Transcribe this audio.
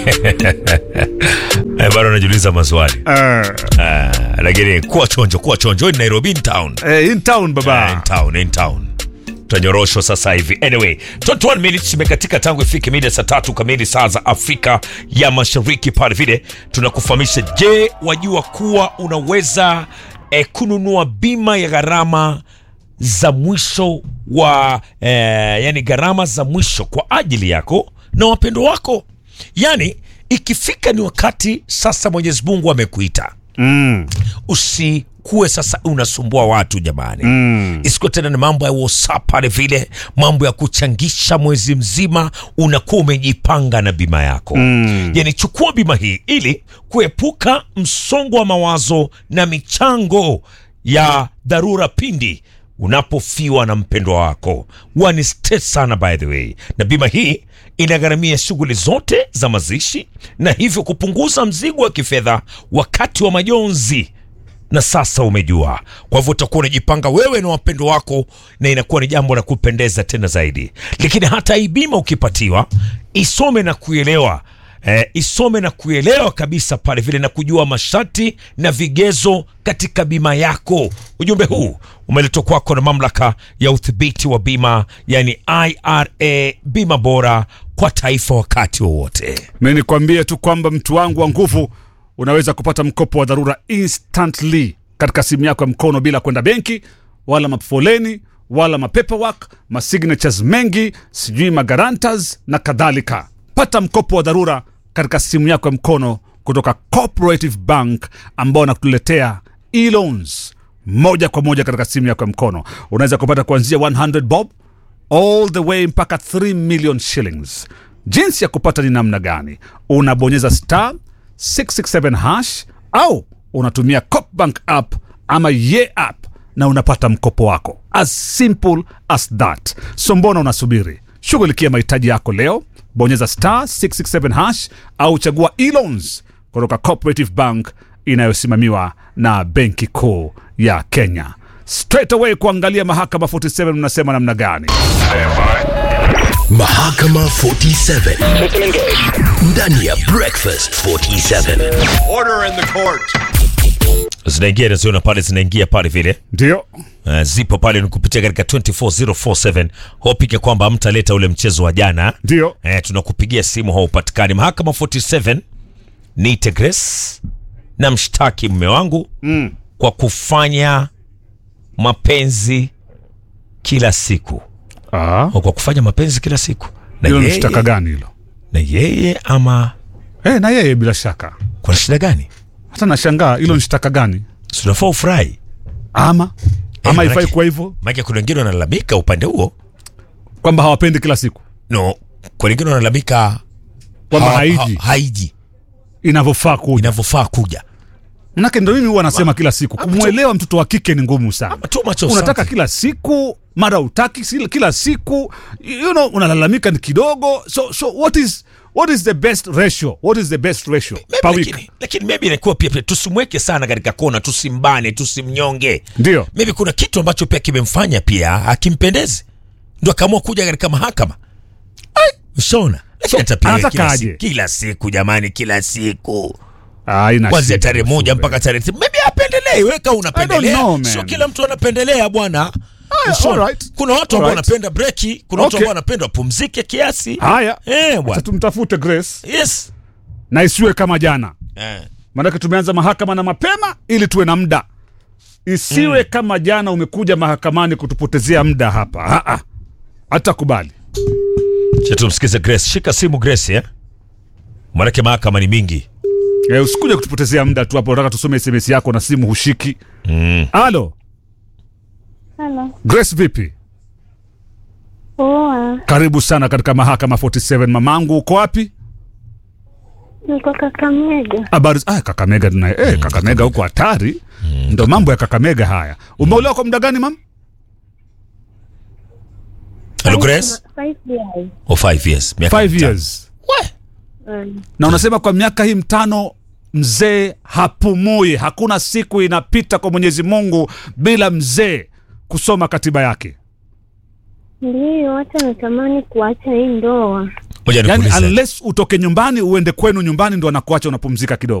Eh, bado najiuliza maswali Eh, Ah, lakini kuwa chonjo kuwa chonjo Hii ni nairobi in town eh, in town Ah, in baba town in town tutanyoroshwa sasa hivi anyway 21 minutes imekatika tangu ifike mida saa tatu kamili saa za afrika ya mashariki pale vile tunakufahamisha je wajua kuwa unaweza eh, kununua bima ya gharama za mwisho wa eh, yani gharama za mwisho kwa ajili yako na wapendo wako yani ikifika ni wakati sasa mwenyezi mungu amekuita mm. usikuwe sasa unasumbua watu jamani mm. isikuwe tena ni mambo ya whatsapp pale vile mambo ya kuchangisha mwezi mzima unakuwa umejipanga na bima yako mm. yani chukua bima hii ili kuepuka msongo wa mawazo na michango ya dharura pindi unapofiwa na mpendwa wako wani stress sana by the way na bima hii inagharamia shughuli zote za mazishi na hivyo kupunguza mzigo wa kifedha wakati wa majonzi na sasa umejua kwa hivyo utakuwa unajipanga wewe na wapendo wako na inakuwa ni jambo la kupendeza tena zaidi lakini hata hii bima ukipatiwa isome na kuelewa Eh, isome na kuelewa kabisa pale vile na kujua masharti na vigezo katika bima yako ujumbe huu umeletwa kwako na mamlaka ya udhibiti wa bima yani ira bima bora kwa taifa wakati wowote mi nikwambie tu kwamba mtu wangu wa nguvu unaweza kupata mkopo wa dharura instantly katika simu yako ya mkono bila kwenda benki wala mafoleni wala mapaperwork masignatures mengi sijui magarantas na kadhalika pata mkopo wa dharura katika simu yako ya mkono kutoka cooperative bank ambao wanakuletea e-loans moja kwa moja katika simu yako ya mkono unaweza kupata kuanzia 100 bob all the way mpaka 3 million shillings jinsi ya kupata ni namna gani unabonyeza star 667 hash au unatumia copbank app ama ye app na unapata mkopo wako as simple as that so mbona unasubiri shughulikia mahitaji yako leo bonyeza star 667 hash au chagua elons kutoka cooperative bank inayosimamiwa na benki kuu ya kenya straight away kuangalia mahakama 47 unasema namna gani Mahakama 47 ndani ya Breakfast 47. Order in the court. zinaingia naziona pale zinaingia pale vile ndio Uh, zipo pale ni kupitia katika 24047 hopike kwamba mtaleta ule mchezo wa jana ndio eh, tunakupigia simu haupatikani mahakama 47 niite Grace na mshtaki mme wangu mm. kwa kufanya mapenzi kila siku ah. au kwa kufanya mapenzi kila siku na hilo ni yeye, shtaka gani hilo na yeye ama eh, na yeye bila shaka kuna shida gani hata nashangaa hilo ni shtaka gani sinafaa ufurahi ama ama manake- ifai kuwa hivyo maake kuna wengine wanalalamika upande huo kwamba hawapendi kila siku no kuna wengine wanalalamika kwamba ha- haiji ha- haiji inavyofaa kuja inavyofaa kuja manake ndo mimi huwa nasema kila siku kumwelewa mtoto wa kike ni ngumu sana too much of unataka something. kila siku mara utaki si- kila siku you know, unalalamika ni kidogo so, so what is what is the best ratio what is the best ratio Maybe per week lakini, lakini maybe inakuwa pia, pia tusimweke sana katika kona tusimbane tusimnyonge ndio maybe kuna kitu ambacho pia kimemfanya pia akimpendezi ndo akaamua kuja katika mahakama ushaona lakini hata pia anataka kila, aje? siku, kila siku jamani kila siku Ah, ina kwanzia shida, tarehe moja Sube. mpaka tarehe ti- maybe apendelei weka unapendelea know, man. sio kila mtu anapendelea bwana Aya, Ushaona? alright. kuna watu ambao Alright. wanapenda breki kuna watu Okay. ambao wanapenda wapumzike kiasi haya eh, Acha bwana tumtafute grace yes na isiwe kama jana eh. maanake tumeanza mahakama na mapema ili tuwe na muda isiwe mm. kama jana umekuja mahakamani kutupotezea muda hapa Ah, ah. hata kubali Cha tumsikize Grace. Shika simu Grace eh? Maanake mahakama ni mingi. e, usikuja kutupotezea muda tu hapo nataka tusome sms yako na simu hushiki Mm. halo Halo. grace vipi Poa. karibu sana katika mahakama 47 mamangu uko wapi Niko Kakamega. habari ah, kakamega tunaye eh, kakamega huko hatari ndo mambo ya kakamega haya umeolewa kwa muda gani mam Hello Grace? Five years. Oh, five years. Miaka five mitano. years We. Mm. na unasema kwa miaka hii mitano mzee hapumui hakuna siku inapita kwa mwenyezi mungu bila mzee kusoma katiba yake Ndiyo, hata natamani kuacha hii ndoa. Ngoja yani nikuulize. unless utoke nyumbani uende kwenu nyumbani ndo anakuacha unapumzika kidogo